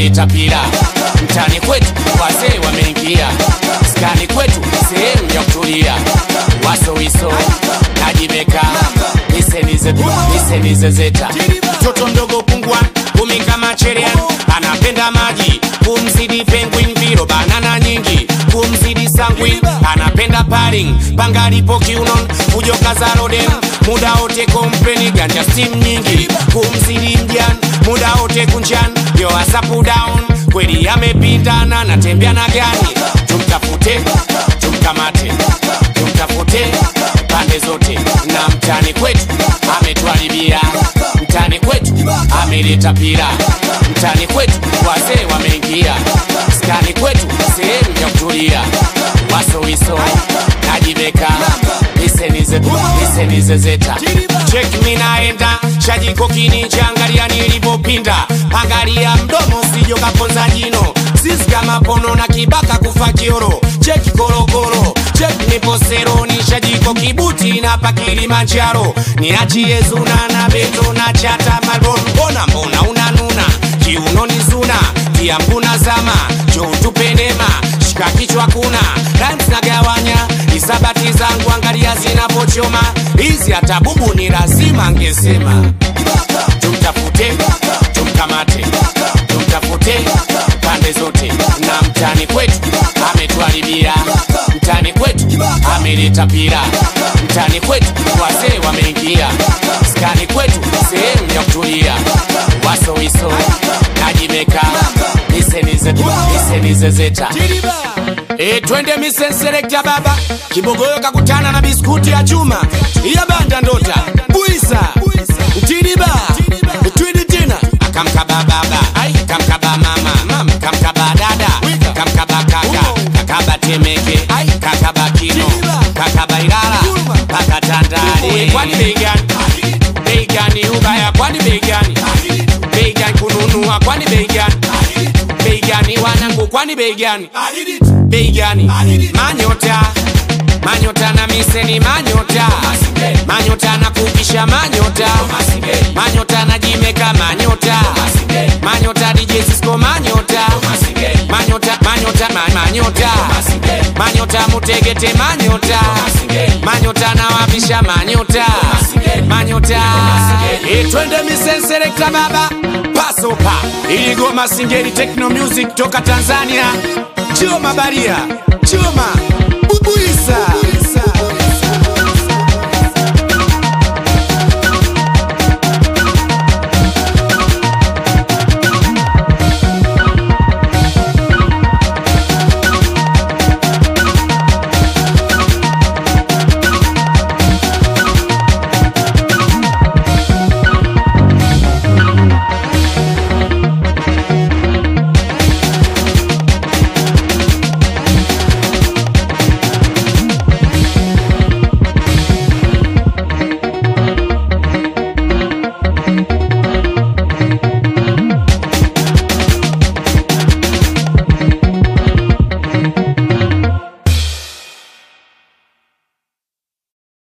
ameleta pira mtani kwetu, wazee wameingia skani kwetu, sehemu ya kutulia, wasowiso najibeka nisenizezeta mtoto mdogo pungwan kumi kama cherian anapenda maji kumzidi penguin viro banana nyingi kumzidi sanguin anapenda paring pangalipo kiunon fujoka za roden muda wote kompeni ganja steam nyingi kumzidi mjan muda wote kunjan yo asapu down kweli amepindana natembea na gani tumtafute tumkamate tumtafute pande zote na mtani kwetu ametwalibia mtani kwetu ameleta pira mtani kwetu wazee wameingia skani kwetu sehemu ya kutulia wasowiso najibeka nisenizezeta cheki minaenda shajiko kininja angalia nilivopinda angalia mdomo sijokaponza jino sisi kama pono na kibaka kufa kioro cheki korokoro cheki niposero ni shajiko kibuti na pa kilimanjaro niachie zuna na beto na chata malbon mbona mbona unanuna kiuno ni zuna tia mbuna zama jotupenema shika kichwa kuna rhymes nagawanya isabati zangu angalia zinapochoma hizi hata bubu ni lazima angesema tumtafute tumkamate tumtafute pande zote na mtani kwetu ametwalibia mtani kwetu ameleta pira mtani kwetu wazee wameingia skani kwetu sehemu ya kutulia wasowiso najimeka nisenizezeta E, twende misenselekta baba kibogoyo kakutana na biskuti ya chuma iya banda ndota buisa mtiriba twidi tena akamkaba baba kamkaba mama mama kamkaba dada kamkaba kaka kakaba temeke kakaba kino kakaba ilala paka tandale kwani bei gani bei gani ubaya kwani bei gani bei gani kununua kwani bei gani bei gani wanangu kwani bei gani bei gani manyota manyota na miseni manyota manyota na kukisha manyota manyota na jimeka manyota manyota DJ Cisco manyota manyota manyota ma- manyota manyota mutegete manyota manyota na wapisha manyota manyota e twende misenselekta baba pasopa iligoma singeli techno music toka Tanzania Choma Baria Choma Bubuisa